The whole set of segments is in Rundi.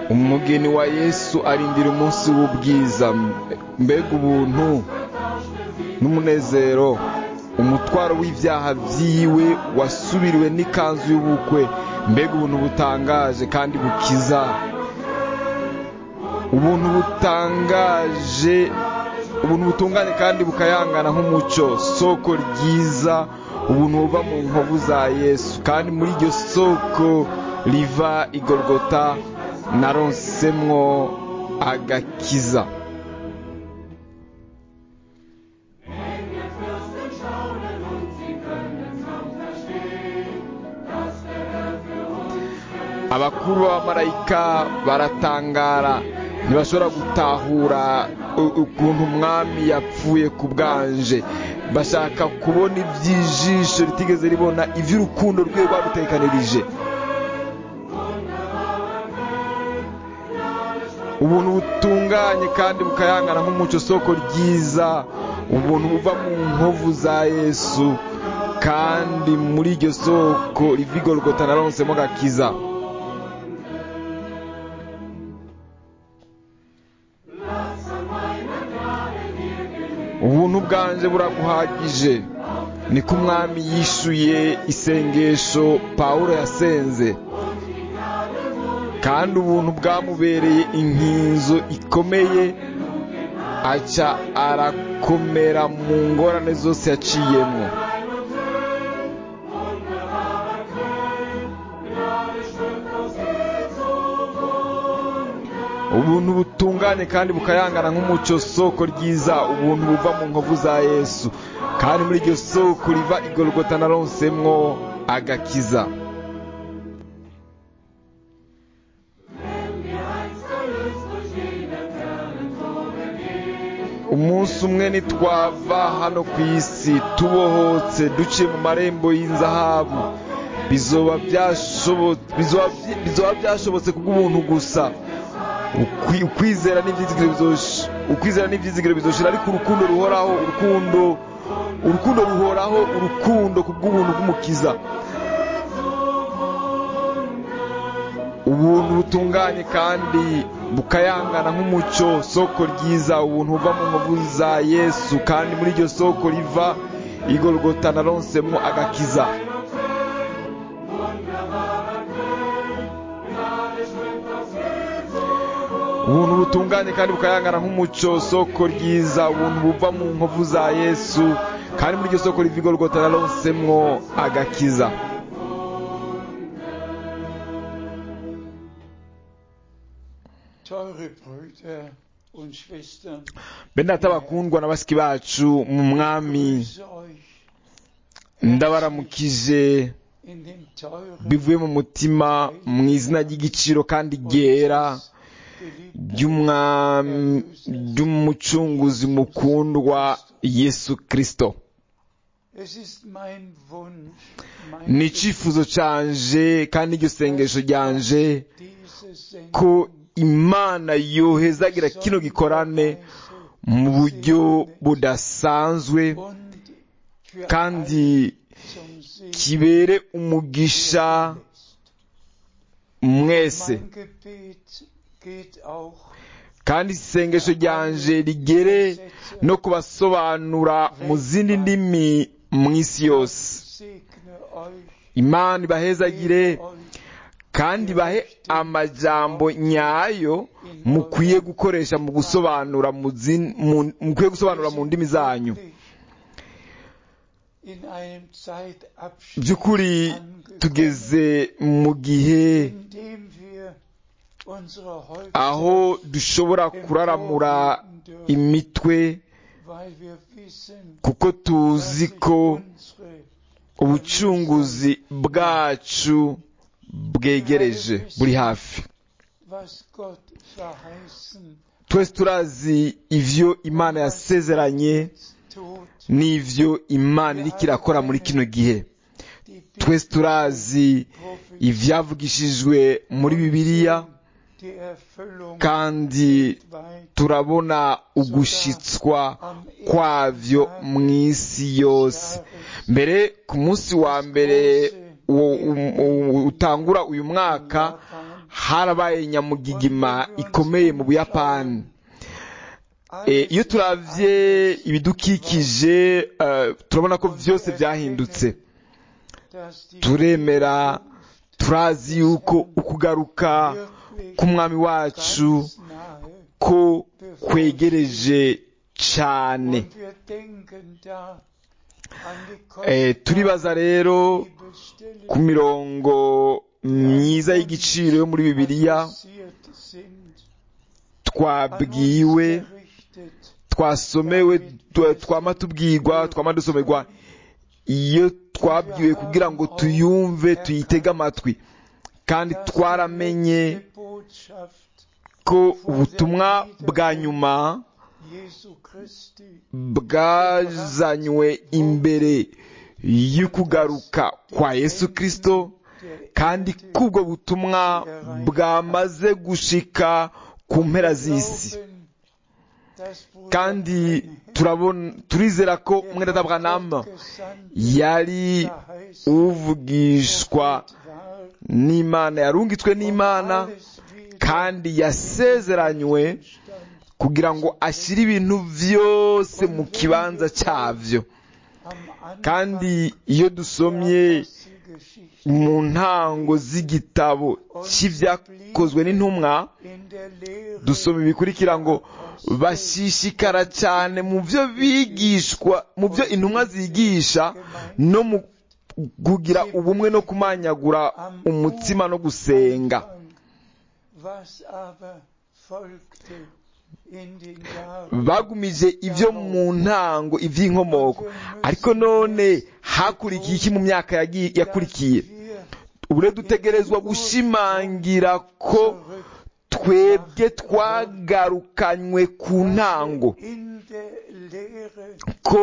umugeni wa yesu arindira umunsi w'ubwiza mbega ubuntu n'umunezero umutwaro w'ibyaha byiwe wasubiriwe n'ikanzu y'ubukwe mbega ubuntu butangaje kandi bukiza ubuntu butangaje ubuntu butunganye kandi bukayangana nk'umucyo soko ryiza ubuntu buva mu nkovu za yesu kandi muri iryo soko riva igorogota naronsemwo agakiza abakuru b'abamarayika baratangara ntibashobora gutahura ukuntu umwami yapfuye ku bwanje bashaka kubona iby'ijisho ritigeze ribona iby'urukundo rwe rwarutekanirije ubuntu butunganye kandi bukayangana nk'umucyo soko ryiza ubuntu buva mu nkovu za yesu kandi muri iryo soko riva igorogota naronsemo gakiza ubuntu bwanje buraguhagije niko umwami yishuye isengesho pawulo yasenze kandi ubuntu bwamubereye inkinzo ikomeye aca arakomera mu ngorane zose yaciyemo ubuntu butunganye kandi bukayangana nk'umucyo soko ryiza ubuntu buva mu nkovu za yesu kandi muri iryo soko riva igorogota naronsemwo agakiza umunsi umwe nitwava hano ku isi tubohotse duciye mu marembo y'inzahabu bizoba byashobotse kubw'ubuntu gusa ukwizera n'ibyizigiro bizoshira ariko urukundo ruhoraho urukundo urukundo ruhoraho urukundo kubw'ubuntu bw'umukiza ubuntu butunganye kandi bukayangana nk'umucyo soko ryiza ubuntu buva mu nkovu za yesu kandi muri iryo soko riva igorogota naronsemo agakiza ubuntu butunganye kandi bukayangana nk'umucyo soko ryiza ubuntu buva mu nkovu za yesu kandi muri iryo soko riva igorogota naronsemo agakiza bene data bakundwa na basiki bacu mu mwami ndabaramukije bivuye mu mutima mu izina ry'igiciro kandi ryera ry'umucunguzi mukundwa yesu kirisito ni icyifuzo cyanje kandi iryo sengesho ryanje ko imana yohezagira kino gikorane mu buryo budasanzwe kandi kibere umugisha mwese kandi isengesho ryanje rigere no kubasobanura mu zindi ndimi mu isi yose imana ibahezagire kandi bahe amajambo nyayo mukwiye gukoresha mu gusobanura mukwiye gusobanura mu ndimi zanyu by'ukuri tugeze mu gihe aho dushobora kuraramura imitwe kuko tuzi ko ubucunguzi bwacu bwegereje buri hafi twese turazi ibyo imana yasezeranye n'ibyo imana iriko irakora muri kino gihe twese turazi ibyavugishijwe muri bibiliya kandi turabona ugushitswa kwavyo mu isi yose mbere ku munsi wa mbere utangura uyu mwaka harabaye nyamugigima ikomeye mu buyapani iyo turavye ibidukikije turabona ko byose byahindutse turemera turazi yuko ukugaruka k'umwami wacu ko kwegereje cyane turibaza rero ku mirongo myiza y'igiciro yo muri bibiliya twabwiwe twasomewe twama tubwirwa twama dusomerwa iyo twabwiwe kugira ngo tuyumve tuyitege amatwi kandi twaramenye ko ubutumwa bwa nyuma bwazanywe imbere y'ukugaruka kwa yesu kirisito kandi k'ubwo butumwa bwamaze gushika ku mpera z'isi kandi turabona turizera ko umwenda Abrahamu yari uvugishwa n'imana yarungitswe n'imana kandi yasezeranywe kugira ngo ashyire ibintu byose mu kibanza cyabyo kandi iyo dusomye mu ntango z'igitabo cy'ibyakozwe n'intumwa dusoma ibikurikira ngo bashishikara cyane mu byo bigishwa mu byo intumwa zigisha no mu kugira ubumwe no kumanyagura umutima no gusenga bagumije ibyo mu ntango iby'inkomoko ariko none hakurikiye iki mu myaka yakurikiye ubu rero dutegerezwa gushimangira ko twebwe twagarukanywe ku ntango ko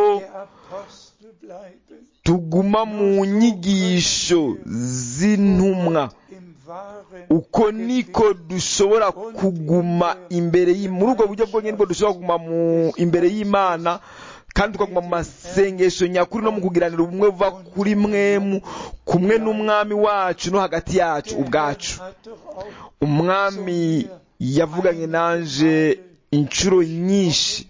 tuguma mu nyigisho z'intumwa uko niko dushobora kuguma imbere muri ubwo buryo bwonyine bwo dushobora kuguma imbere y'imana kandi tukaguma mu masengesho nyakuri no mu kugiranira ubumwe buva kuri mwemu kumwe n'umwami wacu no hagati yacu ubwacu umwami yavuganye nanje inshuro nyinshi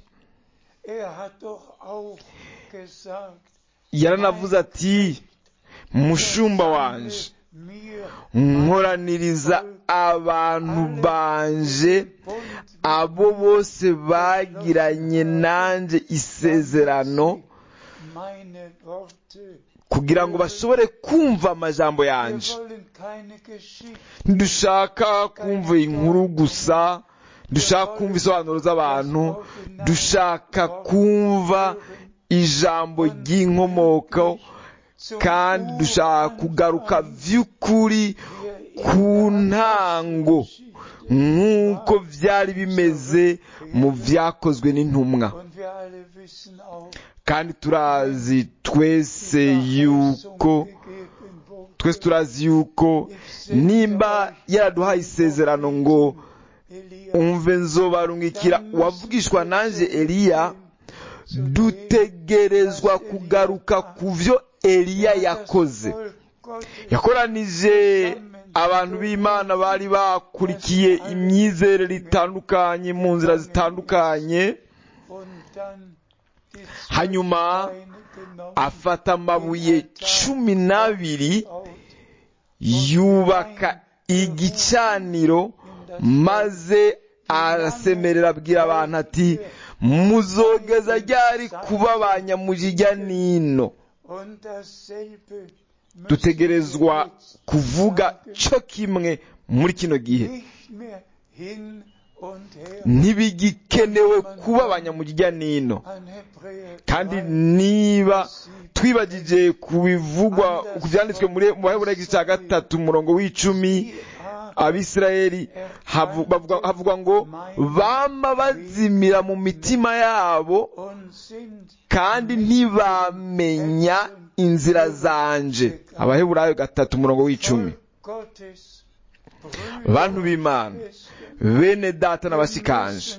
yaranavuze ati mushumba wanje nkoraniriza abantu banje abo bose bagiranye nanjye isezerano kugira ngo bashobore kumva amajambo yanjye ntidushaka kumva inkuru gusa dushaka kumva isobanuro z'abantu dushaka kumva ijambo ry'inkomoko kandi dushaka kugaruka by'ukuri ku ntango nk'uko byari bimeze mu byakozwe n'intumwa kandi turazi twese yuko twese turazi yuko nimba yaraduhaye isezerano ngo umve nzobarungikira wavugishwa nanjye eliya dutegerezwa kugaruka ku byo eliya yakoze yakoranije abantu b'imana bari bakurikiye imyizerere itandukanye mu nzira zitandukanye hanyuma afata amabuye cumi n'abiri yubaka igicaniro maze arasemerera abwira abantu ati muzogeza ryari kuba ba nyamujijya nino dutegerezwa kuvuga cyo kimwe muri kino gihe ntibigikenewe kuba abanyamujya nino kandi niba twibagije ku bivugwa ku byanditswe mu baheburayo igice cya gatatu umurongo w'icumi abisirayeli havugwa ngo bama bazimira mu mitima yabo kandi ntibamenya inzira zanje abaheburayo gatatu umurongo w'icumi bantu b'imana bene data n'abashikanje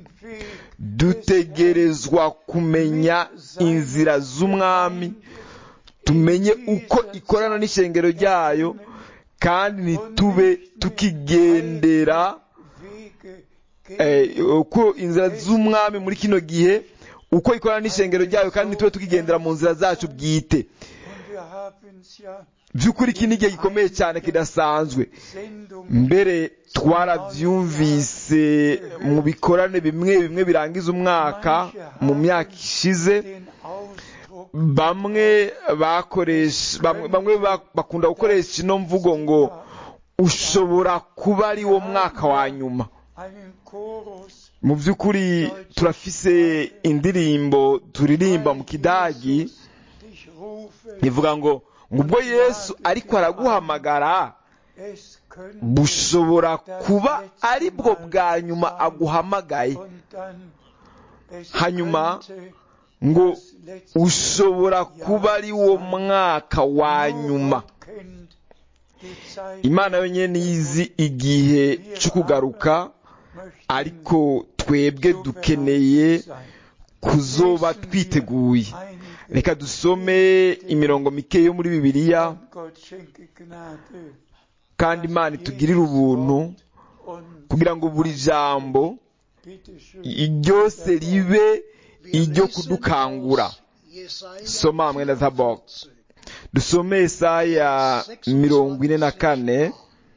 dutegerezwa kumenya inzira z'umwami tumenye uko ikorana n'ishengero ryayo kandi ntitube tukigendera Wege eh, gehen, uko inzira z'umwami muri kino gihe uko ikorana n'ishengero ryayo kandi ntitube tukigendera mu nzira zacu bwite und wir haben es ja by'ukuri iki ni igihe gikomeye cyane kidasanzwe Sendung mbere twarabyumvise mu bikorane bimwe bimwe birangiza umwaka mu myaka ishize den Ausdruck bamwe bakoresha bamwe, bamwe ba- bakunda gukoresha ino mvugo ngo ushobora kuba ari wo mwaka wa nyuma einen Chorus mu by'ukuri turafise indirimbo turirimba mu kidagi dich rufe, ivuga ngo ngo ubwo yesu ariko araguhamagara es könnte bushobora kuba ari bwo bwa nyuma aguhamagaye und dann es hanyuma könnte ngo das letzte ushobora kuba ari wo mwaka wa Nur nyuma Gott kennt die Zeit, imana yonyine nizi igihe cyo kugaruka möchten ariko twebwe so dukeneye bereit sein. kuzoba Lesen wir twiteguye einige reka dusome imirongo mike yo muri bibiliya und Gott schenke Gnade kandi imana itugirire ubuntu und kugira ngo buri jambo bitte schön ryose ribe iryo kudukangura soma mwene zabok dusome Yesaya mirongo ine na kane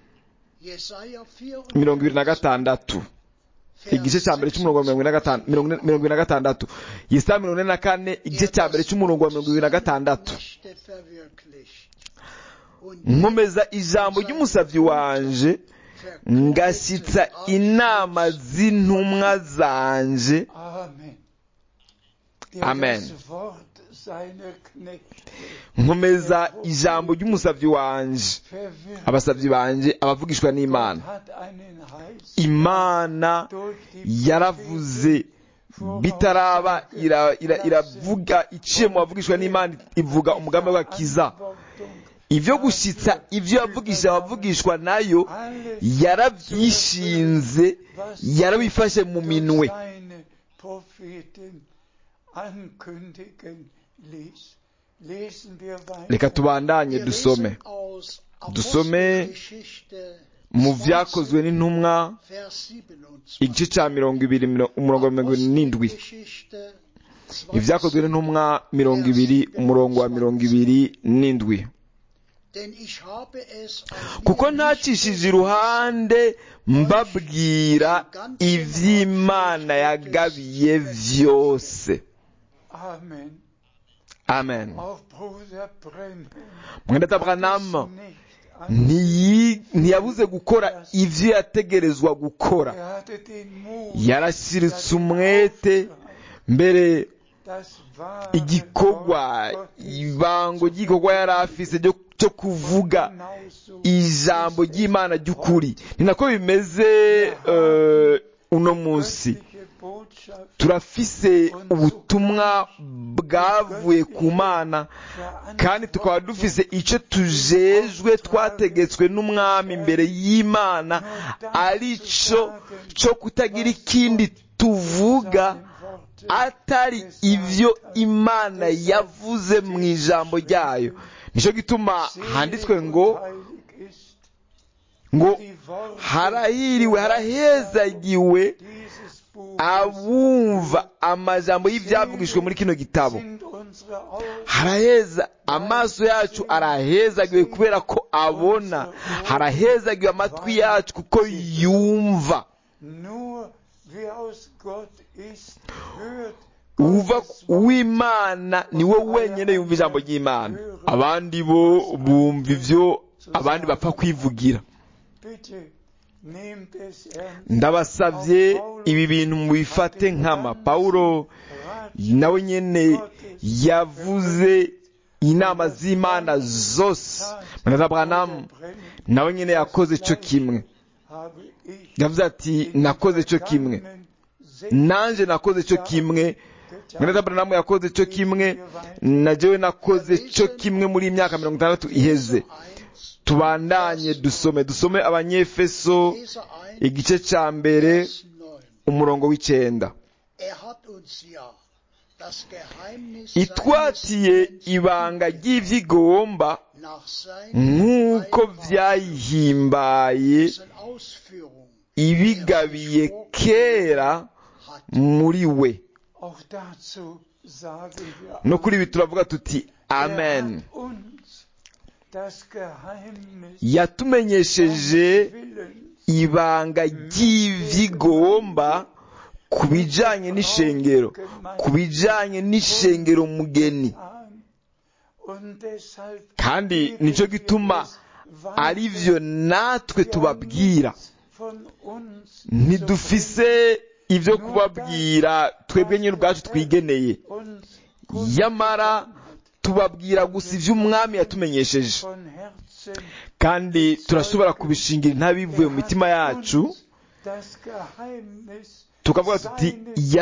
mirongo ibiri na gatandatu igice cya mbere cy'umurongo wa mirongo ine na gatanu mirongo ine- mirongo ine na gatandatu Yesaya mirongo ine na kane igice cya mbere cy'umurongo wa mirongo ibiri na gatandatu nkomeza ijambo ry'umusabyi wanje ngashyitsa inama z'intumwa zanje Amen. Amen. Das Wort seiner Knechte nkomeza ijambo ry'umusabyi wanje verwirrt. abasabyi banje abavugishwa n'imana Gott hat einen Heils imana durch die yaravuze bitaraba ira- ira- iravuga iciye mu bavugishwa n'imana ivuga umugambi w'agakiza ibyo gushyitsa ibyo yavugisha abavugishwa nayo Alles yarabyishinze yarabifashe mu minwe durch seine Propheten ankündigen ließ. Lesen wir weiter. reka tubandanye dusome Dusome mu byakozwe n'intumwa igice cya mirongo ibiri miro- umurongo wa mirongo irindwi n'indwi ibyakozwe n'intumwa mirongo ibiri umurongo wa mirongo ibiri n'indwi kuko ntacishije iruhande mbabwira iby'imana yagabiye byose Amen. amen Auch Bruder Brennan mwenda tabranama nicht an. ntiyi- ntiyabuze gukora ibyo yategerezwa gukora Er hatte den Mut, yarashyiritse umwete mbere das wahre igikorwa Wort Gottes ibango ry'igikorwa yari afise ryo- cyo kuvuga genauso ijambo ry'imana ry'ukuri ni nako bimeze eh, uno munsi göttliche Botschaft turafise ubutumwa bwavuye ku mana kandi tukaba dufise icyo tujejwe twategetswe n'umwami imbere y'imana ari cyo cyo kutagira ikindi tuvuga atari ibyo imana yavuze mu ijambo ryayo nicyo gituma handitswe ngo heilig ist. ngo Die Worte harahiriwe harahezagiwe dieses Buches abumva amajambo y'ibyavugishwe muri kino gitabo sind unsere Augen haraheza amaso yacu arahezagiwe kubera ko abona harahezagiwe amatwi yacu kuko yumva nur wer aus Gott ist, hört uva Gottes Wort. uw'imana ni we wenyine yumva ijambo ry'imana abandi bo bumva ibyo abandi bapfa kwivugira Bitte nehmt es ernst. ndabasabye ibi bintu mubifate nkama pawulo nawe nyene yavuze inama z'imana zose mwana branamu nawe nyene yakoze cyo kimwe habe ich yavuze ati nakoze cyo kimwe nanje nakoze cyo kimwe mwana branamu yakoze cyo kimwe na jewe nakoze cyo kimwe muri iyi myaka mirongo itandatu iheze tubandanye dusome dusome abanyefeso igice cya mbere umurongo w'icenda itwatiye ibanga ry'ivyigomba nach seinen nk'uko Weisungen, byayihimbaye dessen Ausführung ibigabiye kera hat. muri we Auch dazu sagen wir no kuri ibi turavuga tuti Er amen hat uns das Geheimnis yatumenyesheje seines Willens ibanga ry'ivyigomba ku bijanye n'ishengero ku bijanye n'ishengero mugeni an. Und deshalb kandi geben nico wir gituma es weiter. ari vyo natwe Wir haben tubabwira nichts von uns ntidufise ibyo kubabwira twebwe nyine ubwacu twigeneye zu bringen, uns yamara tubabwira gusa ivyo umwami yatumenyesheje von Herzen kandi turashobora kubishingira intabivuye mu mitima yacu das Geheimnis tukavuga tuti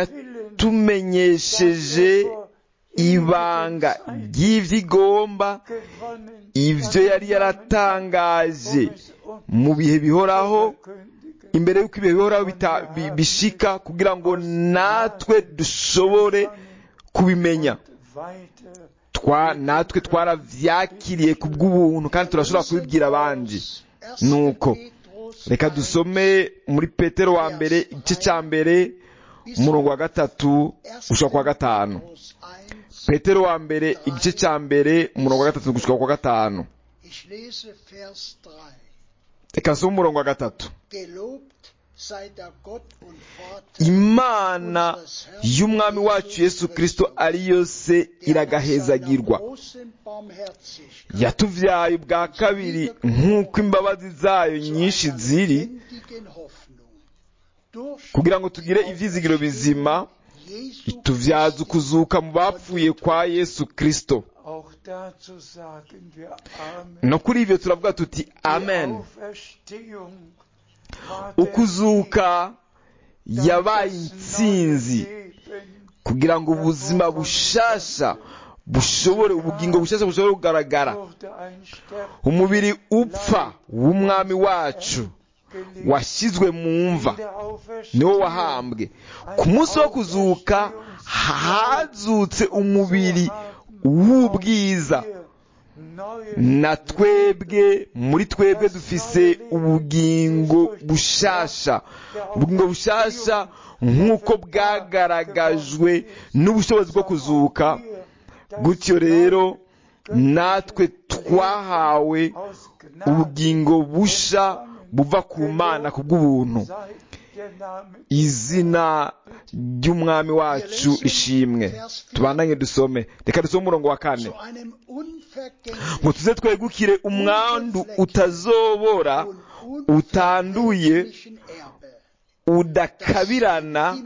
yatumenyesheje ibanga ry'ivyigomba gewonnen, ivyo yari yaratangaje mu bihe bihoraho imbere y'uko ibihe bihoraho bita- bi- bishika kugira ngo natwe dushobore kubimenya weiter twa natwe twaravyakiriye ku bw'ubuntu kandi turashobora kubibwira abandi nuko reka dusome muri petero wa mbere igice cya mbere umurongo wa gatatu gushika kwa gatanu petero wa mbere igice cya mbere umurongo wa gatatu gushika kwa gatanu Ich lese Vers 3. reka nsome umurongo wa gatatu Gelobt sei der Gott und Vater imana y'umwami wacu yesu kristo ari yo se der nach seiner iragahezagirwa großen Barmherzigkeit yatuvyaye ubwa kabiri nk'uko imbabazi zayo nyinshi einer ziri lebendigen Hoffnung durch kugira ngo tugire ivyizigiro bizima Jesu ituvyaza ukuzuka mu bapfuye kwa yesu kristo Auch dazu sagen wir Amen. no kuri ivyo turavuga tuti Die amen Auferstehung war der ukuzuka Sieg, yabaye das intsinzi neue Leben kugira ngo ubuzima bushasha bushobore ubugingo bushasha bushobore kugaragara wurde ein Sterben umubiri upfa w'umwami wacu gelegt. washyizwe mu mva In der niwo Auferstehung wahambwe ku munsi wo kuzuka hazutse umubiri w'ubwiza na twebwe muri twebwe dufise ubugingo bushasha ubugingo bushasha nk'uko bwagaragajwe n'ubushobozi bwo kuzuka gutyo rero natwe twahawe ubugingo busha buva ku mana ku bw'ubuntu izina ry'umwami wacu ishimwe tubandanye dusome reka dusome umurongo wa kane zu einem unvergänglichen ngo tuze twegukire umwandu utazobora utanduye unvergänglichen Erbe udakabirana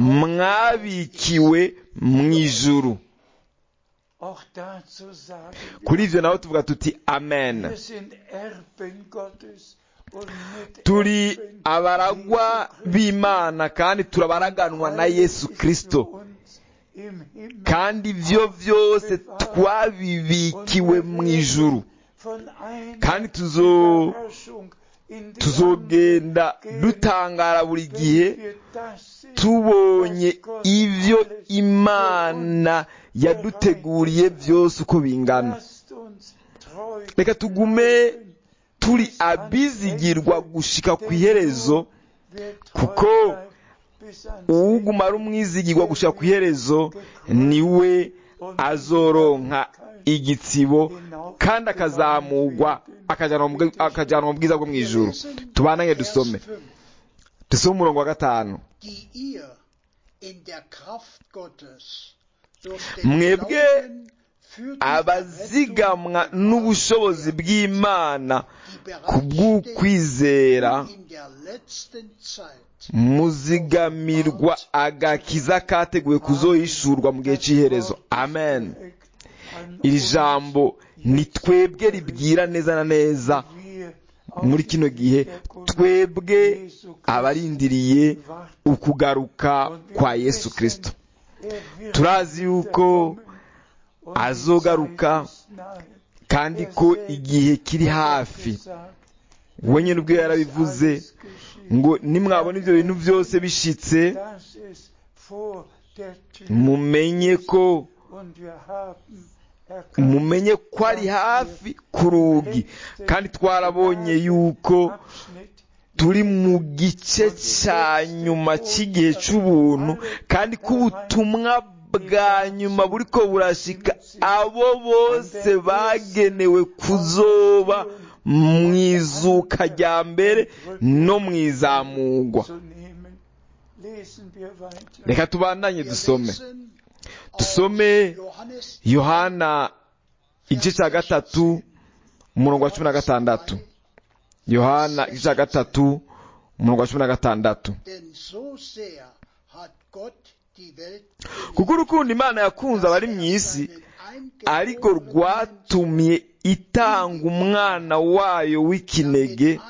mwabikiwe mu ijuru Auch dazu sagen kuri ivyo naho tuvuga tuti amen wir, wir sind Erben Gottes und mit turi abaragwa b'imana kandi turabaraganwa na yesu kristo kandi ivyo vyose twabibikiwe mu ijuru kandi tuzo tuzogenda dutangara buri gihe tubonye ivyo imana yaduteguriye byose uko bingana reka tugume turi abizigirwa gushika ku iherezo kuko uwuguma ari umwizigirwa gushika ku iherezo niwe azoronka igitsibo kandi akazamurwa akajyanwa mu- akajyanwa mu bwiza bwo mu ijuru tubananye dusome dusome umurongo wa gatanu die ihr in der Kraft Gottes durch den Mwebwe Glauben für die abazigamwa Errettung n'ubushobozi bw'imana die ku bw'ukwizera bereitsteht in der letzten Zeit muzigamirwa agakiza kateguwe kuzohishurwa mu gihe cy'iherezo amen iri jambo ni twebwe ribwira neza na neza muri kino gihe twebwe abarindiriye ukugaruka kwa yesu kristo turazi yuko azogaruka kandi ko igihe kiri hafi we nyine ubwe yarabivuze ngo nimwabona ibyo bintu byose bishitse mumenye ko mumenye ko ari hafi ku rugi kandi twarabonye yuko Abschnitt turi mu gice cya nyuma cy'igihe cy'ubuntu kandi ko ubutumwa bwa nyuma buri ko burashika abo bose bagenewe kuzoba mu izuka rya mbere no mu izamugwa zu nehmen. Lesen wir weiter. reka tubandanye Wir dusome lesen Dusome aus Johannes yohana igice cya gatatu umurongo wa cumi na gatandatu yohana igice cya gatatu umurongo wa cumi na gatandatu Denn so sehr hat Gott die Welt kuko urukundo imana yakunze abari mu isi ariko rwatumye itanga umwana wayo w'ikinege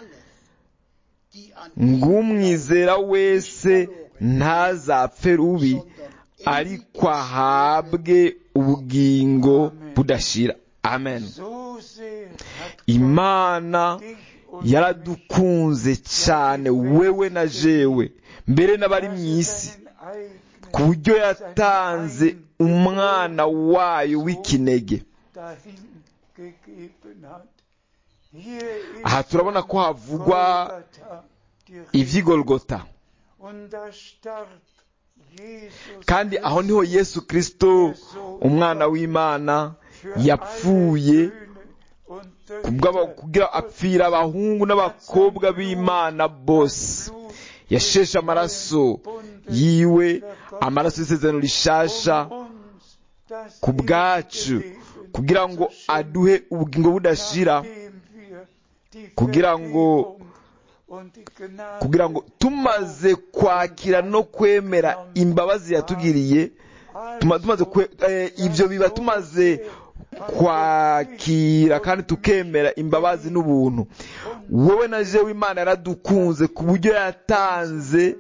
ng'umwizera wese ntazapfe rubi ariko ahabwe ubugingo budashira amen So sehr hat Gott imana dich und yaradukunze cyane wewe na jewe mbere n'abari mu isi seinen eigenen ku buryo yatanze umwana wayo w'ikinege dahin gegeben hat. Hier ist aha turabona ko havugwa Golgatha, die Rede. ivy'igolgota Und da starb Jesus kandi aho niho yesu kristo umwana w'imana yapfuye kubw'aba- kugira apfira abahungu n'abakobwa b'imana bose yasheshe amaraso yiwe amaraso y'isezerano rishasha ku bwacu kugira ngo aduhe ubugingo budashira kugira ngo kugira ngo tumaze kwakira no kwemera imbabazi yatugiriye tuma- tumaze kwe- eh, ibyo biba tumaze kwakira kandi tukemera imbabazi n'ubuntu wowe na jewe imana yaradukunze ku buryo yatanze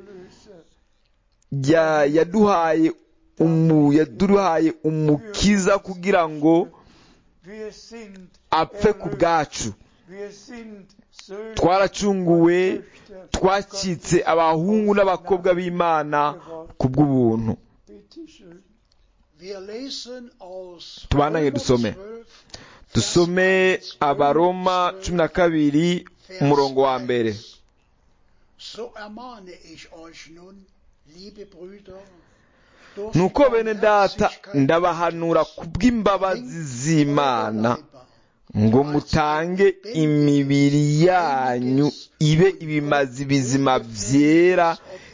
ya- yaduhaye umu yaduhaye umukiza kugira ngo apfe ku bwacu twaracunguwe twacitse abahungu n'abakobwa b'imana ku bw'ubuntu Wir lesen aus Tubandange Römer dusome. 12, dusome abaroma cumi na kabiri Vers umurongo wa 1. mbere So ermahne ich euch nun, liebe Brüder, durch nuko die bene data Barmherzigkeit ndabahanura ku bw'imbabazi z'imana ngo mutange imibiri yanyu ibe ibimazi bizima byera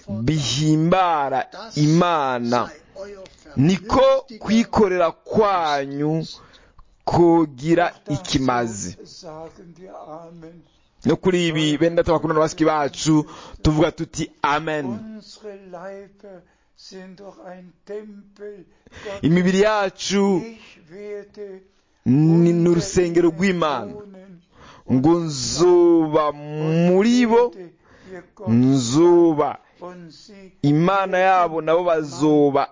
bihimbara das imana sei euer niko vernünftiger kwikorera kwanyu kugira ikimazi Sagen wir Amen. no kuri ibi bene data bakunda na basiki bacu tuvuga tuti amen Unsere Leiber sind doch ein Tempel. Gottes. imibiri yacu Ich werde ni unter n'urusengero ihnen rw'imana wohnen ngo nzuba muri bo werde ihr Gott nzuba und sie imana yabo nabo bazoba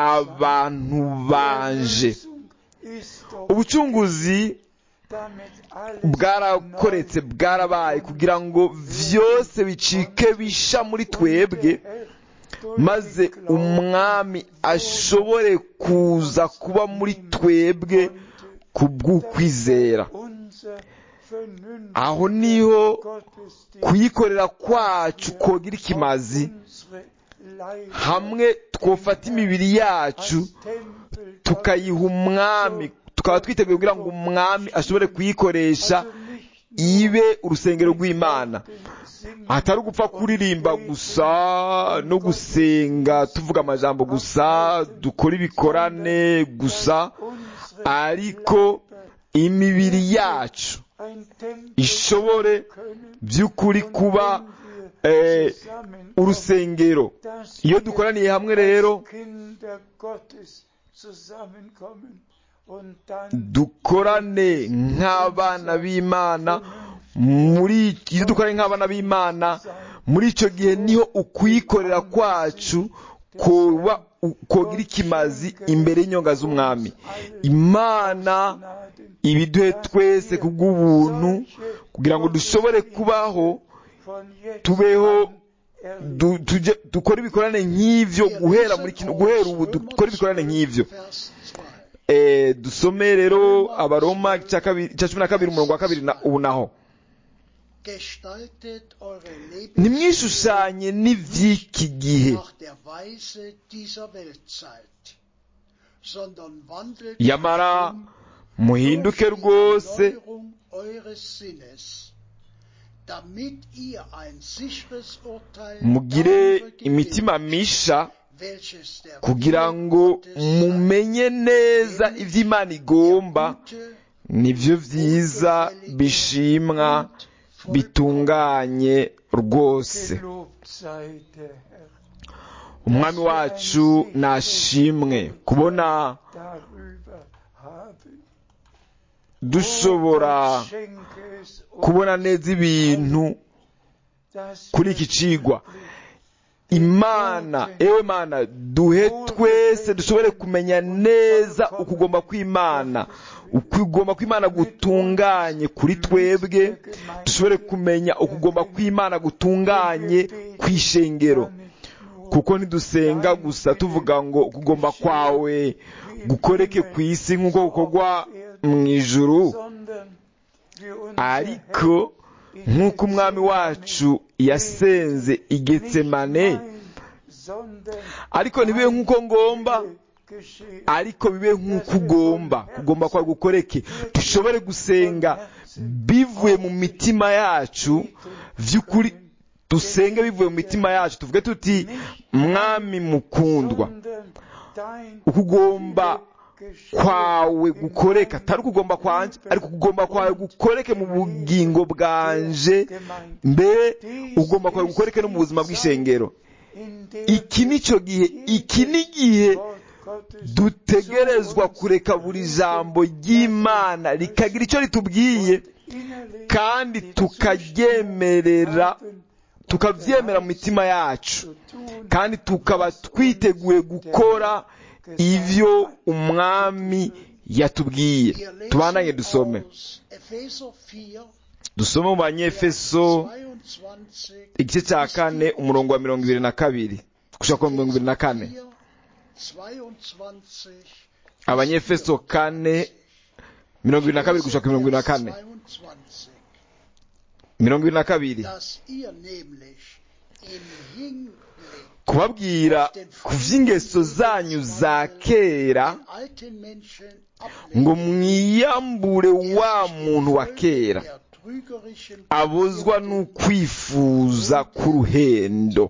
abantu banje Erlösung ist doch ubucunguzi damit alles bwarakoretse bwarabaye kugira ngo vyose bicike bisha muri twebwe maze umwami ashobore kuza kuba muri twebwe ku bw'ukwizera unser vernünftiger aho niho Gottesdienst kuyikorera kwacu kogira ikimazi unsere Leiber hamwe twofata imibiri yacu als Tempel tukayiha umwami tukaba twiteguye kugira ngo umwami ashobore kuyikoresha also nicht ibe urusengero rw'imana singen, atari ugupfa kuririmba gusa no gusenga tuvuga amajambo gusa dukora ibikorane gusa unsere ariko imibiri yacu ein Tempel ishobore können by'ukuri kuba wenn wir eh, zusammenkommen, urusengero dass iyo wir dukoraniye hamwe rero als Kinder Gottes zusammenkommen und dann dukorane nk'abana b'imana muri iyo dukorane nk'abana b'imana muri icyo gihe niho ukuyikorera kwacu kuba kogira ikimazi imbere y'inyonga z'umwami imana Gnaden ibiduhe twese ku bw'ubuntu kugira ngo dushobore kubaho von jetzt tubeho an erleben. du- tujye- dukore ibikorane nk'ivyo guhera muri kino guhera ubu dukore ibikorane nk'ivyo Vers 2. eh, dusome rero abaroma igice kabiri- igice cumi na kabiri umurongo wa kabiri na- ubu naho Gestaltet eure ntimwishushanye n'ivy'iki gihe nach der Weise dieser Weltzeit, sondern wandelt yamara um muhinduke durch die rwose Erneuerung eures Sinnes, damit ihr ein sicheres Urteil mugire darüber imitima gewinnt, misha welches der kugira Wille ngo Gottes sei. mumenye neza ivyo imana igomba Gute, nivyo vyiza bishimwa bitunganye rwose Gelobt sei der Herr. umwami wacu nashimwe kubona Darüber habe dushobora ich. Schenke es uns, kubona neza ibintu dass kuri wir iki cigwa imana ewe mana duhe twese dushobore kumenya neza ukugomba kw'imana ukugomba kw'imana gutunganye kuri twebwe dushobore kumenya ukugomba kw'imana gutunganye kw'ishengero kuko ntidusenga gusa tuvuga ngo ukugomba kwawe gukoreke ku isi nk'uko gukorwa mu ijuru sondern wir unser ariko Herr nk'uko umwami wacu yasenze i getsemane nicht mein, sondern ariko ntibibe nk'uko ngomba geschehe. ariko bibe nk'uko ugomba kugomba kwawe gukoreke dushobore gusenga bivuye mu mitima yacu vy'ukuri dusenge bivuye mu mitima yacu tuvuge tuti mwami mukundwa sondern dein ukugomba geschehe kwawe in gukoreka meinem atari ukugomba kwanje Leben ariko ukugomba kwawe gukoreke mu bugingo bwanje Gemeinde. mbere ugomba kwawe gukoreke no mu buzima bw'ishengero In der iki ni cyo gihe iki ni igihe Wort Gottes dutegerezwa zu uns kureka buri jambo ry'imana rikagira icyo ritubwiye innerlich kandi die tukaryemerera haben tukavyemera mu mitima yacu zu tun, kandi tukaba twiteguye gukora ivyo umwami yatubwiye Wir lesen tubandanye dusome aus Epheser 4, dusome mu banyefeso 22 igice cya kane umurongo wa mirongo ibiri na kabiri gushaka ku mirongo ibiri na kane 4, 22 abanyefeso kane mirongo ibiri na kabiri gushaka ku mirongo ibiri na kane 22, mirongo ibiri na kabiri dass ihr nämlich im Hinblick kubabwira ku vy'ingeso zanyu za kera den alten Menschen ngo ablegen, mwiyambure wa muntu wa kera der trügerischen abuzwa n'ukwifuza k'uruhendo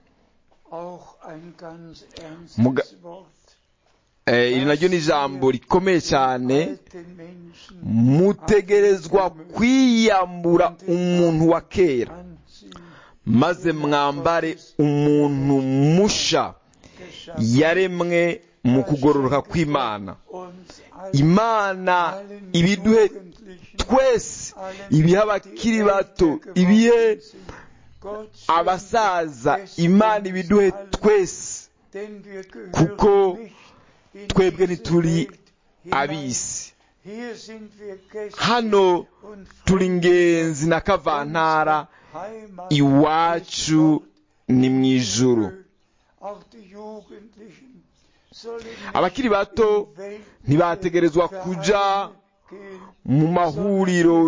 auch ein ganz Muga- ernstes Wort. Eh, iri naryo ni ijambo rikomeye cyane Alten Menschen mutegerezwa kwiyambura umuntu wa kera anziehen, maze mwambare umuntu musha geschaffen, yaremwe mu kugororoka kw'imana uns allen, imana allen ibiduhe Jugendlichen, twese allen, ibihe die abakiri älter bato geworden ibihe sind. Gott schenke abasaza es imana uns ibiduhe allen, twese denn wir gehören kuko nicht in twebwe diese ntituri Welt hinein. ab'isi Hier sind wir Gäste hano und turi Fremde. ingenzi na kavantara Heimat iwacu ni mu ijuru Auch die Jugendlichen sollen nicht abakiri bato in weltliche ntibategerezwa kuja Vereine gehen, mu mahuriro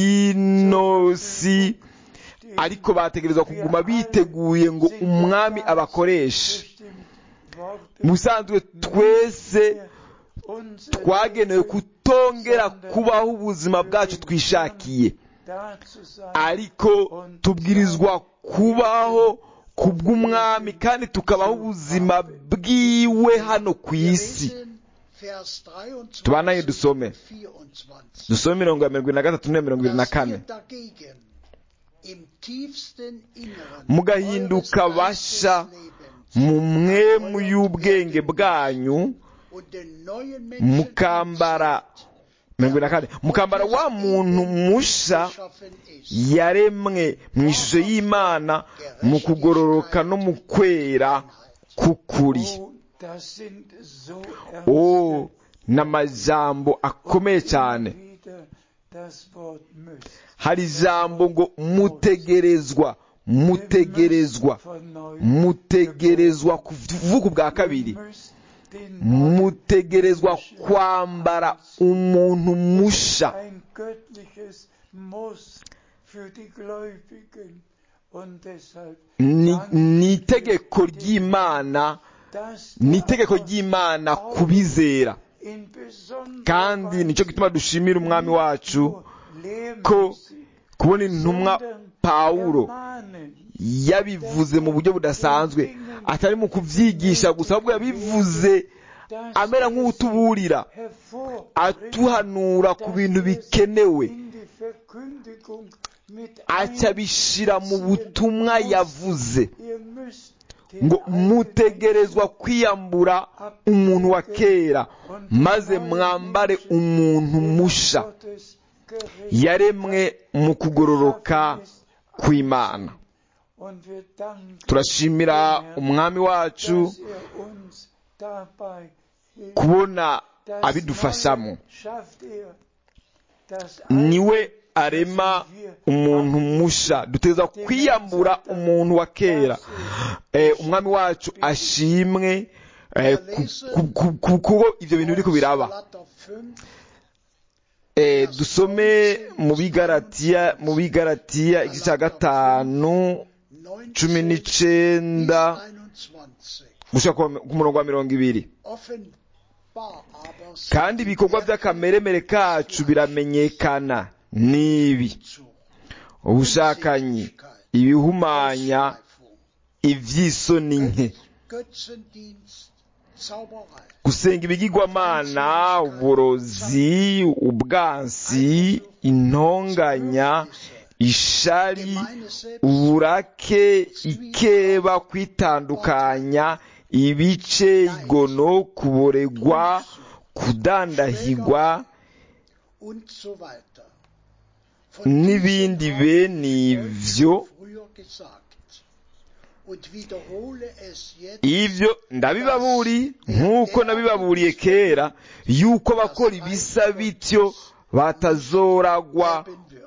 y'ino si ariko bategerezwa kuguma biteguye ngo umwami abakoreshe bestimmt Worte mu busanzwe twese unser twagenewe kutongera kubaho ubuzima bwacu twishakiye da zu sein, ariko tubwirizwa kubaho ku bw'umwami kandi tukabaho ubuzima bwiwe hano ku Wir isi lesen Vers 23 Tubandanye dusome. und 24. dusome mirongo ya mirongo irindwi na gatatu na mirongo irindwi na Dass ihr kane dagegen im tiefsten Inneren Mugahinduka eures basha Geisteslebens mu mwemu y'ubwenge bwanyu und den neuen Menschen mukambara mirongo irindwi na kane mukambara wa muntu musha geschaffen ist. yaremwe mu ishusho y'imana mu kugororoka no mu kwera k'ukuri Oh, das sind so oh ernste ni amajambo akomeye cyane wieder das Wort müsst. hari ijambo ngo mutegerezwa mutegerezwa mutegerezwa kuvuga ubwa kabiri den mutegerezwa kwambara umuntu musha ein göttliches Muss für die Gläubigen. Und deshalb, ni ni itegeko ry'imana dass ni itegeko ry'imana ku bizera in besonderer kandi nicyo gituma dushimira umwami wacu ko Lehrmäßig, kubona intumwa pawulo ermahnen, yabivuze mu buryo budasanzwe atari mu kubyigisha gusa ahubwo yabivuze dass amera er nk'utuburira hervorbringt atuhanura ku bintu bikenewe in die Verkündigung mit aca bishyira mu butumwa yavuze Ihr müsst den ngo alten mutegerezwa kwiyambura umuntu wa kera maze mwambare umuntu musha Gottes gerecht yaremwe mu kugororoka kw'imana und wir danken, turashimira umwami wacu dass er uns dabei hilft. kubona Das abidufashamo Neue schafft er. Das niwe arema umuntu musha duteza kwiyambura umuntu wa kera Eh, umwami wacu ashimwe eh, ku- ku- ku- ku- kuko ibyo bintu biri kubiraba Galater 5, Eh, dusome mu bigaratiya mu bigaratiya igice cya gatanu 19 cumi bis n'icenda 21. gushika ku ku murongo wa mirongo ibiri Offenbar aber sind kandi ibikorwa by'akameremere kacu biramenyekana n'ibi zu ubushakanyi ibihumanya Ausschweifung, iby'isoni nke Götzendienst, Zauberei, gusenga ibigirwamana uburozi ubwansi intonganya ishari gemeine Selbst, uburake ikeba kwitandukanya ibice igono kuboregwa kudandahigwa und so weiter. Von n'ibindi diesen bene ibyo früher gesagt und wiederhole es jetzt ibyo ndabibaburi nk'uko nabibaburiye kera yuko abakora ibisa bityo batazoragwa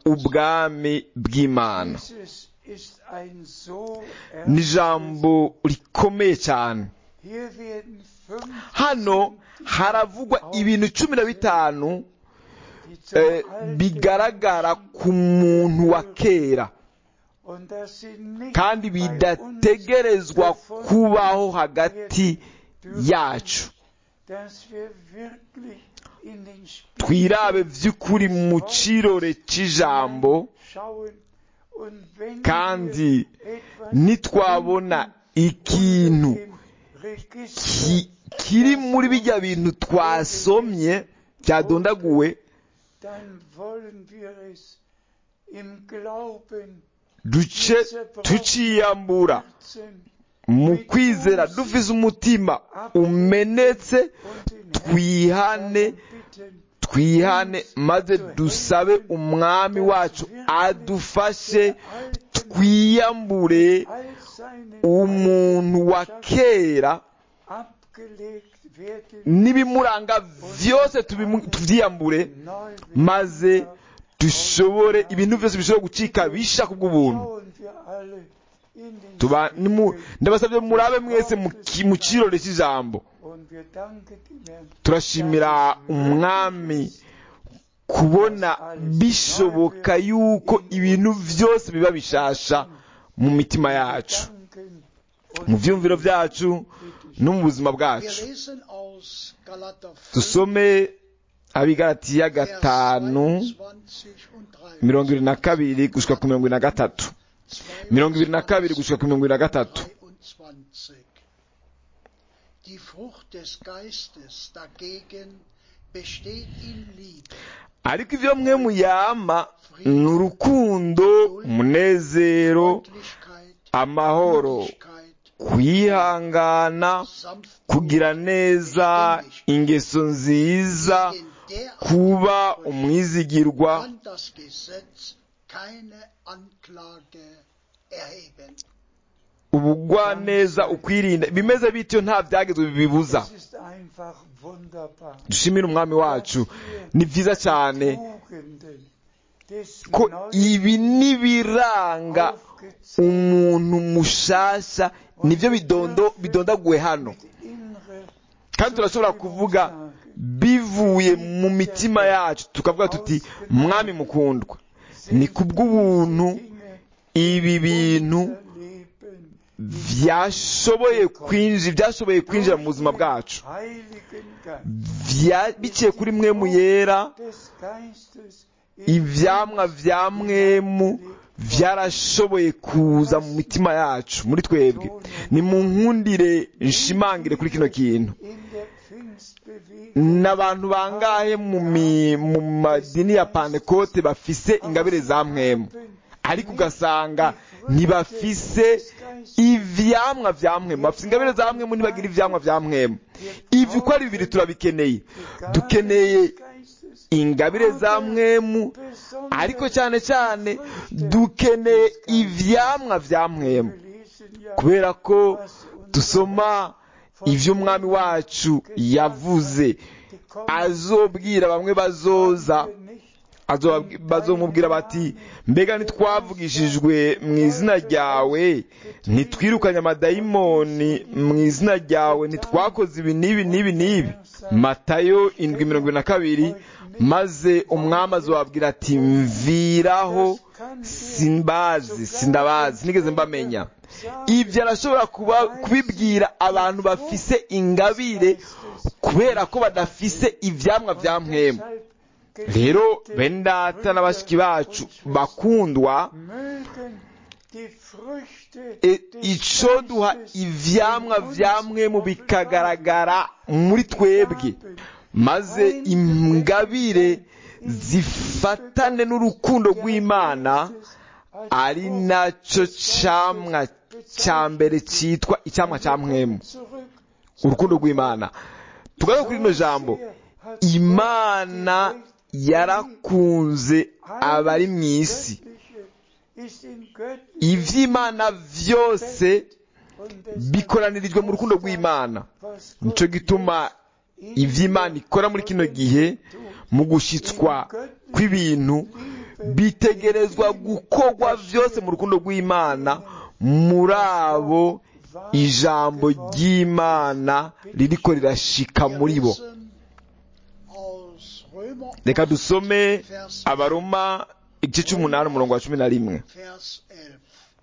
ubwami bw'imana Dieses ist ein so ni ernstes- ijambo rikomeye cyane Hier werden fünf hano haravugwa ibintu cumi na bitanu die zum eh, Alten bigaragara ku muntu wa kera und dass sie nicht kandi bei uns bidategerezwa gefunden kubaho hagati dürfen, yacu dass wir wirklich in den Spiegel twirabe by'ukuri mu kirore cy'ijambo schauen und wenn kandi wir etwas nitwabona ikintu unter dem Register ki- kiri muri bijya bintu twasomye byadondaguwe dann wollen wir es im Glauben duce tuciyambura herzen mu kwizera dufise umutima umenetse und den twihane Herrn bitten, twihane maze dusabe umwami wacu adufashe twiyambure all seine umuntu wa kera abgelegt werden n'ibimuranga byose tubimu- tubyiyambure neu maze dushobore ibintu byose bishobora gucika bisha kubw'ubuntu schauen wir alle in den tuba nimu- Spiegel ndabasabye murabe mwese mu ki- mu kirore cy'ijambo und wir danken dem Herrn turashimira umwami kubona bishoboka yuko ibintu byose biba bishasha mu mitima yacu danken mu und byumviro byacu no mu buzima Wir bwacu lesen aus Galater 5, dusome abigaratiya Vers gatanu 22 und 23. mirongo ibiri na kabiri gushika ku mirongo ibiri na gatatu mirongo ibiri na kabiri gushika ku mirongo ibiri na gatatu 23. Die Frucht des Geistes dagegen besteht in Liebe, ariko ibyo mwe muyama ni urukundo umunezero Freundlichkeit, amahoro Gütigkeit, kwihangana Sanftmut, kugira neza ingeso nziza in der kuba umwizigirwa kann das Gesetz keine Anklage erheben. ubugwaneza ukwirinda bimeze bityo nta byagezwe bibibuza es ist einfach wunderbar dushimire umwami wacu ni byiza cyane Tugenden des ko neuen ibi n'ibiranga aufgezeigt umuntu mushasha nibyo bidondo bidondaguwe hano mit innere kandi turashobora kuvuga bivuye mu mitima yacu tukavuga tuti mwami mukundwa ni kubw'ubuntu ibi bintu byashoboye kwinjira byashoboye kwinjira mu buzima bwacu Vya- biciye kuri mwemu yera ivyamwa vya mwemu vyarashoboye kuza mu mitima yacu muri twebwe ni mu nkundire nshimangire kuri kino kintu n'abantu bangahe mu mi- mu madini ya pantekote bafise ingabire za mwemu ariko ugasanga ntibafise ivyamwa vya mwemu bafise ingabire za mwemu ntibagira ivyamwa vya mwemu ivyo uko ari bibiri turabikeneye dukeneye ingabire za mwemu ariko cyane cyane dukeneye ivyamwa vya mwemu kubera ko dusoma ivyo umwami wacu yavuze azobwira bamwe bazoza azoba- bazomubwira bati mbega ntitwavugishijwe mu izina ryawe ntitwirukanye amadayimoni mu izina ryawe ntitwakoze ibi n'ibi n'ibi n'ibi matayo indwi mirongo ibiri na kabiri maze umwami azobabwira ati mviraho simbazi sindabazi sinigeze mbamenya ibyo arashobora kuba kubibwira abantu bafise ingabire kubera ko badafise ivyamwa vya mwemu rero bene data na bashiki bacu bakundwa e, ico duha ivyamwa vya mwemu bikagaragara muri twebwe maze ingabire zifatane n'urukundo rw'imana ari naco camwa ca mbere citwa icamwa ca mwemu urukundo rw'imana tugaruke kuri rino jambo imana yarakunze abari mu isi ivy'imana vyose bikoranirijwe mu rukundo rw'imana nico gituma ivy'imana ikora muri kino gihe mu gushitswa kw'ibintu bitegerezwa gukorwa vyose mu rukundo rw'imana muri abo ijambo ry'imana ririko rirashika muri bo Aus Römer reka dusome abaroma igice c'umunani umurongo wa cumi na rimwe Vers 11.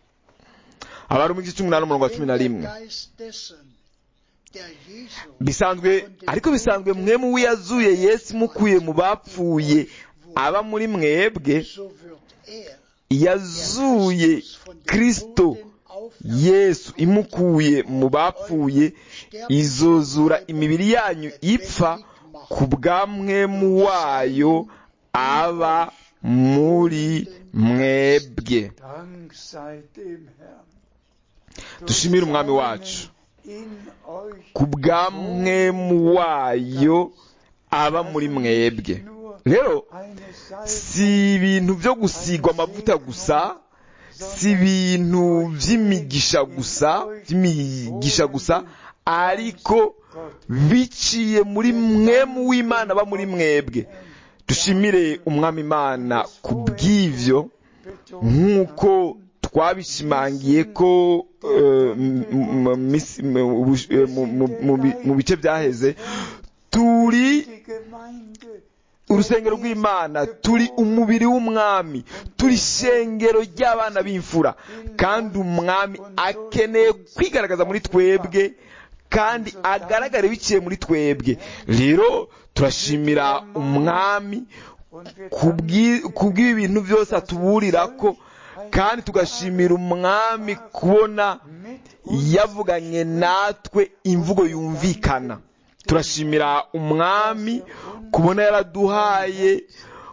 abaroma igice c'umunani umurongo wa cumi na Denn rimwe der Geist dessen, der Jesu bisanzwe ariko bisanzwe mwemu wiyazuye yesu mukuye mu bapfuye aba muri mwebwe so wird er yazuye kristo yesu imukuye mu bapfuye izozura imibiri yanyu ipfa ku bwa mwemu wayo aba muri mwebwe Dank sei dem Herrn. dushimire umwami wacu In euch ku bwa mwemu wayo aba muri mwebwe rero eine Salbe si ibintu byo gusigwa amavuta gusa si ibintu by'imigisha gusa by'imigisha gusa ariko biciye muri mwemu w'imana aba muri mwebwe dushimire umwami imana ku bw'ivyo nk'uko twabishimangiye ko eh, m- m- misi- m- ubush- eh, mu- mu- mu bi- mu bice byaheze turi die Gemeinde urusengero rw'imana turi umubiri w'umwami turi ishengero ry'abana b'imfura kandi umwami akeneye kwigaragaza muri twebwe kandi agaragare biciye muri twebwe rero turashimira umwami und wir kubw'i- kubw'ibi bintu byose atuburira ko kandi tugashimira umwami kubona mit yavuganye natwe imvugo yumvikana turashimira umwami kubona yaraduhaye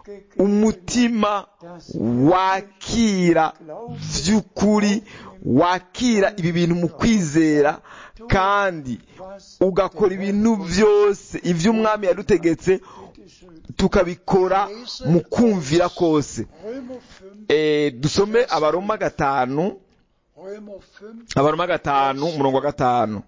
umutima wakira by'ukuri wakira ibi bintu mu kwizera kandi ugakora ibintu byose ibyo umwami yadutegetse tukabikora mu kumvira kose Römer 5, Eh, dusome abaroma gatanu Römer 5, abaroma gatanu umurongo wa gatanu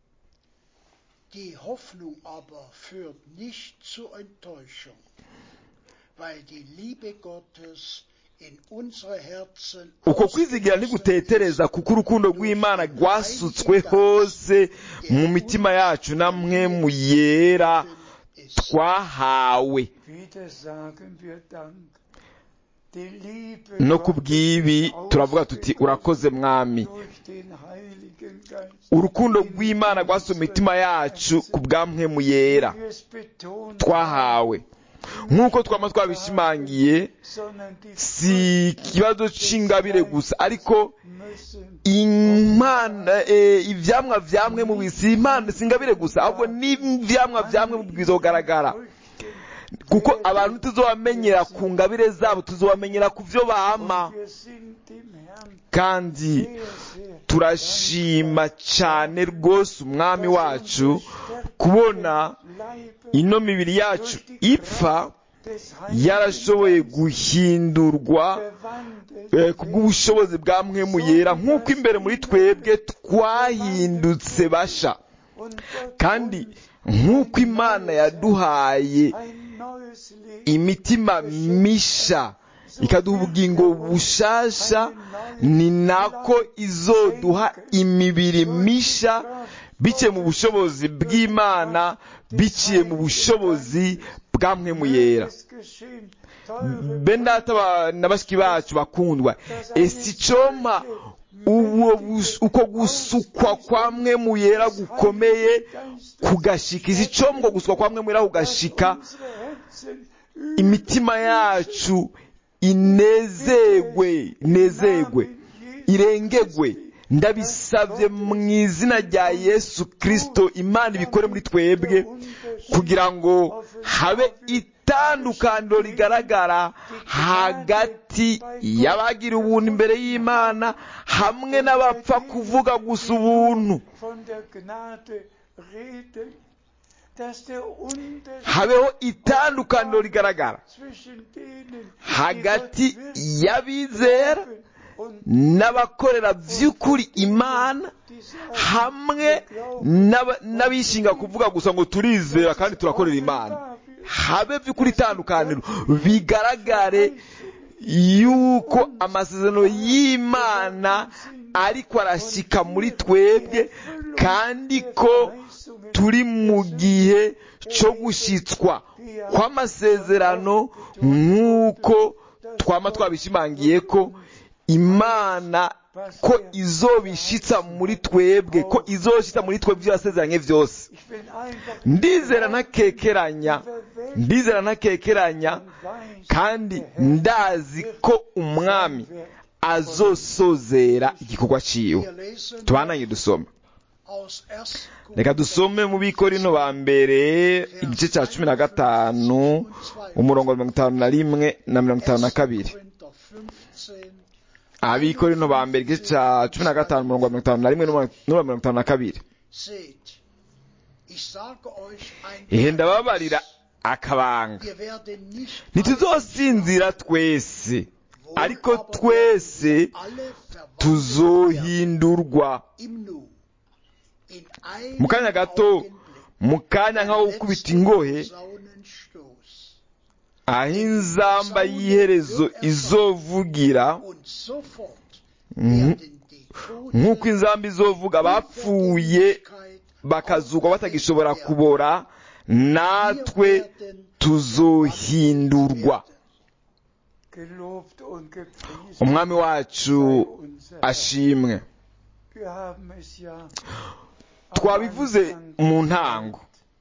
die Hoffnung aber führt nicht zur Enttäuschung, weil die Liebe Gottes in unsere Herzen uko kwizigira ntigutetereza kuko urukundo rw'imana rwasutswe hose mu mitima yacu namwe mu yera ist. twahawe Wieder sagen wir Dank. Die Liebe no ku Gottes bw'ibi turavuga tuti urakoze mwami durch den Heiligen Geist. urukundo rw'imana rwasuye mu mitima yacu ku bwamwe mu yera Wir es betonen, twahawe nk'uko twaba twabishimangiye sondern die si ikibazo c'ingabire gusa ariko müssen imana eh, ivyamwa vyamwe mu bisi imana si ingabire gusa ahubwo n'ivyamwa vyamwe mu bizogaragara kuko abantu tuzobamenyera ku ngabire zabo tuzobamenyera ku vyo bama wir sind dem Herrn kandi sehr, sehr turashima cane rwose umwami wacu kubona Leibe ino mibiri yacu ipfa des Heiligen yarashoboye guhindurwa verwandelt eh, kubw'ubushobozi bwa mpwemu yera nk'uko imbere muri twebwe twahindutse basha und Gott kandi nk'uko imana yaduhaye ein neues Leben imitima misha ikaduha ubugingo bushasha ni nako izoduha imibiri misha biciye mu bushobozi bw'imana biciye mu bushobozi bwa mpwemu yera es geschehen. Teure bendata ba- na bashiki bacu bakundwa esi icoma uwo bus- uko gusukwa kwa mpwemu yera gukomeye kugashika isi icoma uko gusukwa kwa mpwemu yera kugashika unsere Herzen imitima yacu inezegwe inezegwe irengegwe ndabisabye mu izina rya yesu kirisito imana ibikore muri twebwe kugira ngo habe itandukaniro rigaragara hagati y'abagira ubuntu imbere y'imana hamwe n'abapfa kuvuga gusa ubuntu von der Gnade reden, dass der Unterschied habeho itandukaniro rigaragara zwischen denen, hagati die Gott wirklich y'abizera glauben und n'abakorera by'ukuri imana die sagen, hamwe n'aba- n'abishinga kuvuga gusa ngo turizera kandi turakorera imana habe by'ukuri itandukaniro bigaragare yuko amasezerano y'imana ariko arashyika muri twebwe kandi ko turi mu gihe cyo gushyitswa kw'amasezerano nk'uko twaba twabishimangiye ko imana ko izobishitsa muri twebwe ko izoshyitsa muri twebwe ibyo yasezeranye byose ich bin einfach ndizera ntakekeranya ndizera ntakekeranya weiß, kandi ndazi ko umwami azosozera igikorwa ciwe Wir lesen tubananye dusome aus 1. reka dusome mu bikorino ba mbere igice cya cumi na gatanu umurongo wa mirongo itanu na rimwe na mirongo itanu na kabiri Korinther 15, abikorino ba mbere igice cya cumi na gatanu umurongo wa mirongo itanu na rimwe n'uwa mirongo itanu na kabiri seht, ich sage euch ein ihe ndababarira akabanga wir werden nicht ntituzosinzira twese ariko twese alle verwandelt tuzohindurwa im Nu. In einem mu kanya gato Augenblick, mu kanya nk'aho gukubita ingohe Saunenstoß. aho inzamba y'iherezo izovugira Und sofort Mhm. werden die Toten nk'uko inzamba izovuga abapfuye bakazugwa batagishobora kubora natwe tuzohindurwa gelobt und gepriesen umwami wacu sei unser Herr. ashimwe Wir haben es ja am twabivuze Anfang mu ntango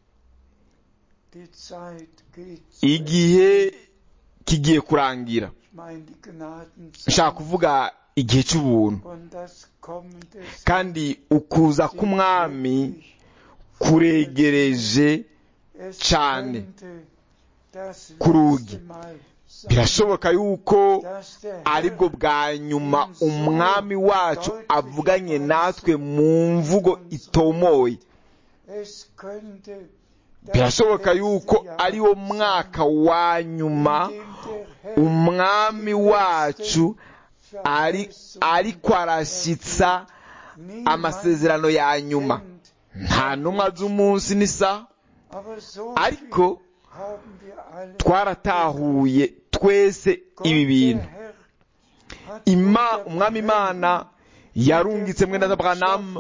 Die Zeit geht zu igihe kigiye kurangira Ich meine die Gnadenzeit nshaka kuvuga igihe cy'ubuntu und das Kommen des kandi ukuza k'umwami kuregereje Es cyane könnte das ku rugi. letzte Mal sein, birashoboka yuko dass der aribwo Herr bwa nyuma umwami wacu avuganye natwe mu mvugo itomoye es könnte das birashoboka letzte yuko Jahr ari wo mwaka wa nyuma sein, in dem der Herr umwami wacu ari ariko arashyitsa niemand amasezerano ya nyuma kennt. nta ntumwa z'umunsi n'isaha Aber so ariko viel haben wir alle twaratahuye twese Gott, ibi bintu der Herr, ima umwami imana yarungitse mwene Abraham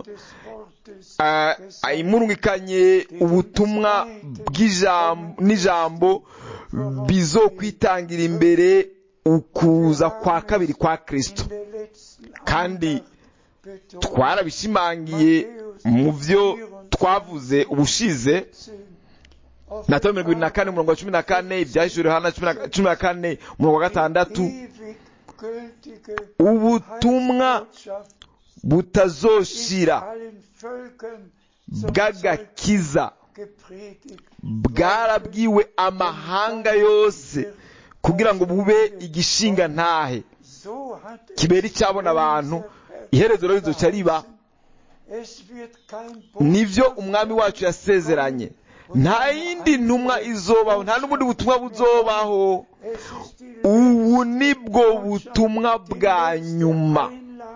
imurungikanye ubutumwa n'ijambo bizokwitangira imbere ukuza kwa kabiri kwa kirisito kandi twarabishimangiye mu byo twavuze ubushize na mirongo irindwi na kane umurongo wa cumi na kane ibyahishuriwe hano cumi na kane umurongo wa gatandatu ubutumwa butazoshira bw'agakiza bwarabwiwe amahanga yose kugira ngo bube igishinga ntahe kibera icyabona abantu iherezo rero rizoca riba nibyo umwami wacu yasezeranye nta yindi ntumwa izobaho nta n'ubundi butumwa buzobaho ubu nibwo butumwa bwa nyuma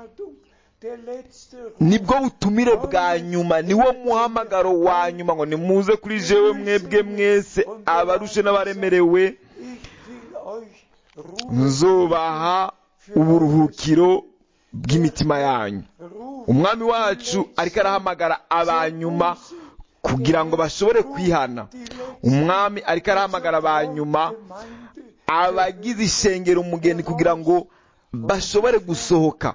nibwo butumire bwa nyuma niwo muhamagaro wa nyuma ngo nimuze kuri jewe mwebwe mwese abarushe n'abaremerewe nzubaha uburuhukiro bw'imitima yanyu umwami wacu ariko arahamagara abanyuma kugira ngo bashobore kwihana umwami ariko arahamagara abanyuma abagize ishengero umugeni kugira ngo bashobore gusohoka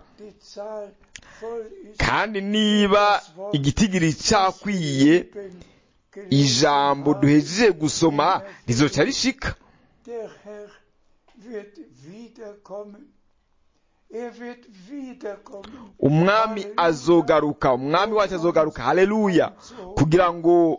kandi niba igitigiri cyakwiye ijambo duhejeje gusoma rizoca rishika umwami azogaruka umwami wacu azogaruka haleluya kugira ngo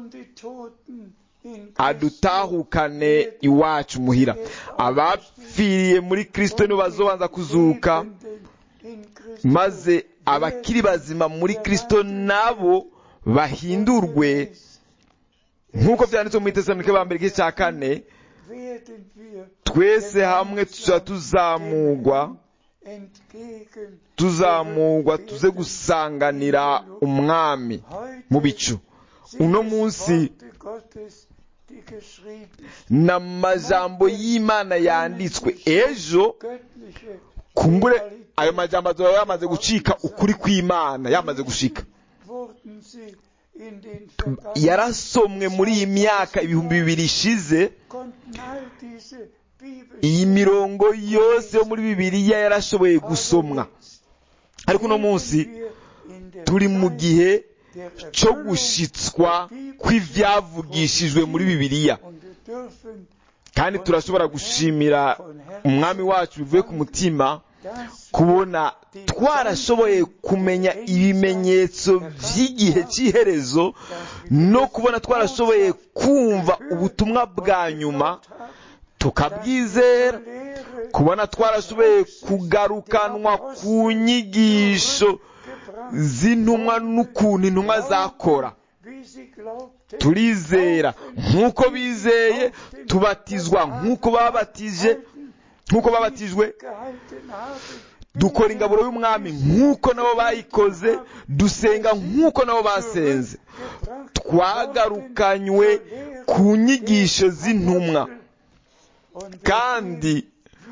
adutahukane iwacu muhira abapfiriye muri kirisito nibo bazobanza kuzuka maze abakiri bazima muri kirisito nabo bahindurwe nk'uko byanditswe mu itesanike ba mbere igice cya kane twese hamwe tuza tuzamugwa tuzamugwa tuze gusanganira umwami mu bicu uno munsi n'amajambo y'imana yanditswe ejo kumbure ayo majambo azaba yamaze gucika ukuri kw'imana yamaze gushika yarasomwe muri iyi myaka ibihumbi bibiri ishize iyi mirongo yose yo muri bibiliya yarashoboye gusomwa ariko uno munsi turi mu gihe cyo gushitswa kw'ibyavugishijwe muri bibiliya kandi turashobora gushimira umwami wacu bivuye ku mutima kubona twarashoboye kumenya ibimenyetso by'igihe cy'iherezo no kubona twarashoboye kumva ubutumwa bwa nyuma tukabwizera kubona twarashoboye kugarukanwa ku nyigisho z'intumwa n'ukuntu intumwa zakora turizera nk'uko bizeye tubatizwa nk'uko babatije nk'uko babatijwe dukora ingaburo y'umwami nk'uko nabo bayikoze dusenga nk'uko nabo basenze twagarukanywe ku nyigisho z'intumwa kandi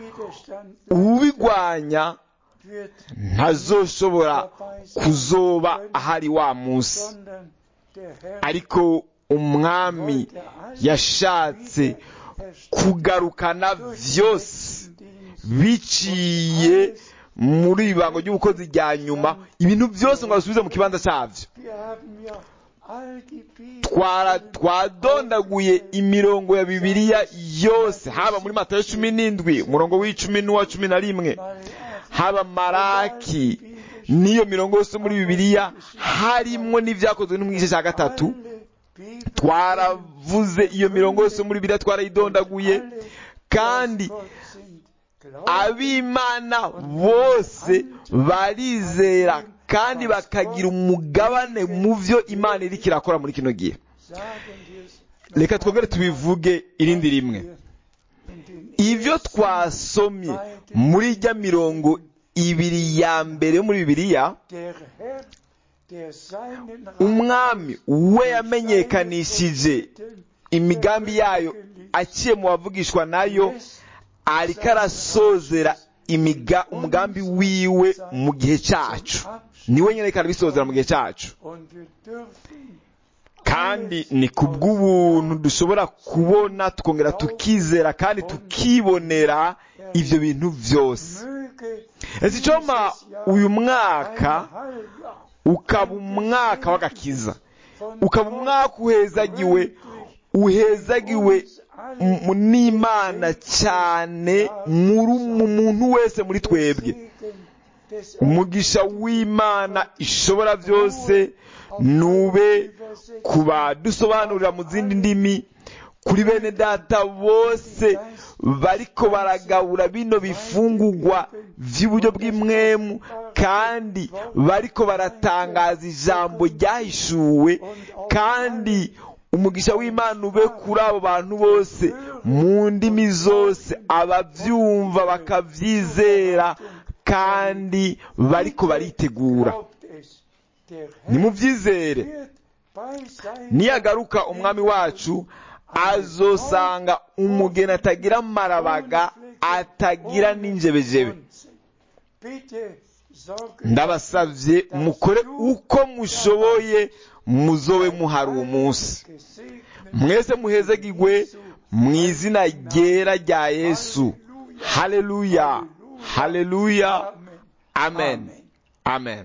ubigwanya ntazoshobora kuzoba ahari wa munsi ariko umwami yashatse kugarukana byose biciye muri ibango ry'ubukozi rya nyuma ibintu byose ngo basubize mu kibanza cyabyo twadondaguye imirongo ya bibiliya yose haba muri matayo cumi n'indwi umurongo w'icumi n'uwa cumi na rimwe haba maraki n'iyo mirongo yose muri bibiliya harimwo n'ibyakozwe no mu gice cya gatatu twaravuze iyo mirongo yose muri bibiliya twarayidondaguye kandi ab'imana bose barizera kandi bakagira umugabane mu byo imana iri kirakora muri kino gihe reka twongere tubivuge irindi rimwe ibyo twasomye muri ijya mirongo ibiri ya mbere yo muri bibiliya umwami we yamenyekanishije imigambi yayo aciye mu bavugishwa nayo ariko arasozera imiga umugambi wiwe mu gihe cyacu niwe nyine kandi bisozera mu gihe cyacu Und wir dürfen kandi ni ku bw'ubuntu dushobora kubona tukongera tukizera kandi tukibonera ibyo bintu byose möge ese icoma uyu ein mwaka Heiljahr ukaba umwaka w'agakiza von ukaba umwaka uhezagiwe uhezagiwe m- n'imana cyane muri mu muntu wese muri twebwe Segen des umugisha w'imana ishobora byose nube ku badusobanurira mu zindi ndimi kuri bene data bose bariko baragabura bino bifungurwa by'uburyo bw'imwemu kandi bariko baratangaza ijambo ryahishuwe kandi umugisha w'imana ube kuri abo bantu bose mu ndimi zose ababyumva bakabyizera kandi bariko baritegura Glaubt es, der Herr nimubyizere wird bei seinem niyagaruka umwami wacu azosanga umugeni atagira amarabaga atagira n'injebejebe Bitte sorge ndabasabye mukore uko mushoboye muzobe muhari uwo munsi gesegnet mwese muhezagirwe mu izina ryera rya yesu haleluya haleluya Amen. amen amen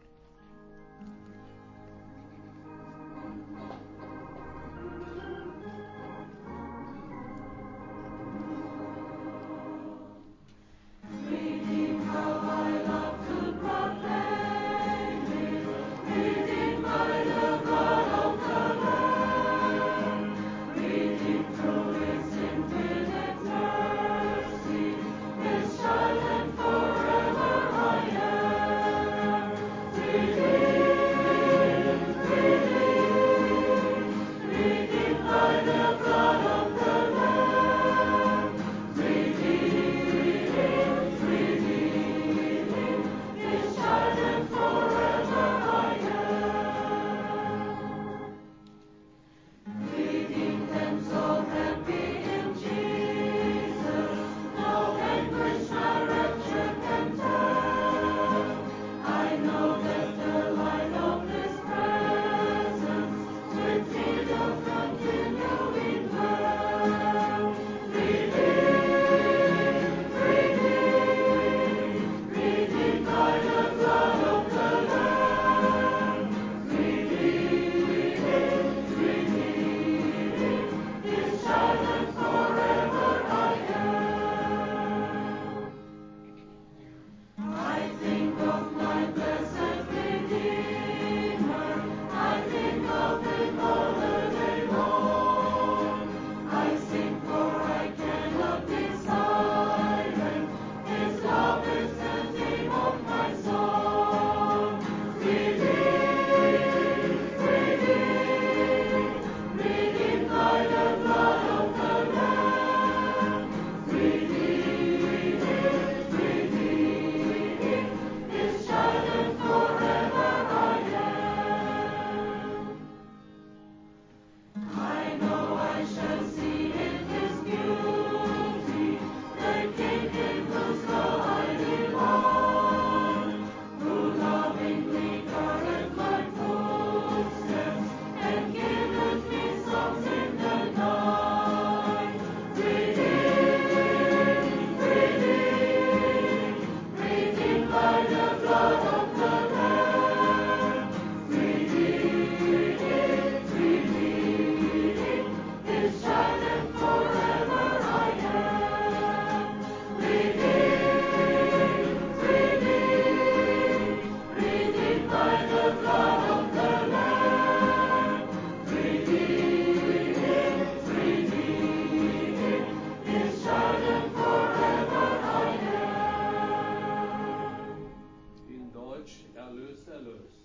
In Deutsch erlöst, erlöst.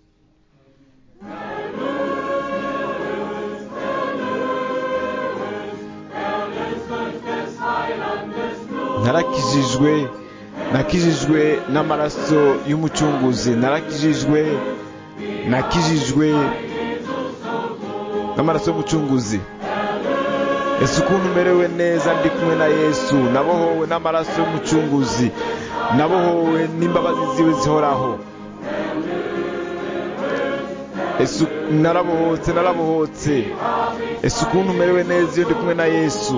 narakijijwe nakijijwe n'amaraso y'umucunguzi narakijijwe nakijijwe n'amaraso y'umucunguzi ese ukuntu umerewe neza ndi kumwe na yesu nabohowe n'amaraso y'umucunguzi nabohowe n'imbabazi ziwe zihoraho ese narabohotse narabohotse ese ukuntu umerewe neza iyo ndi kumwe na yesu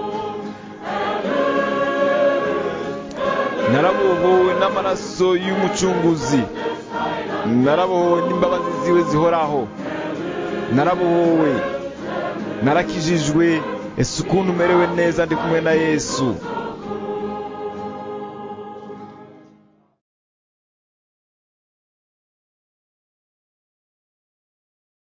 narabohowe n'amaraso y'umucunguzi narabohowe n'imbabazi ziwe zihoraho narabohowe narakijijwe ese ukuntu umerewe neza ndi kumwe na yesu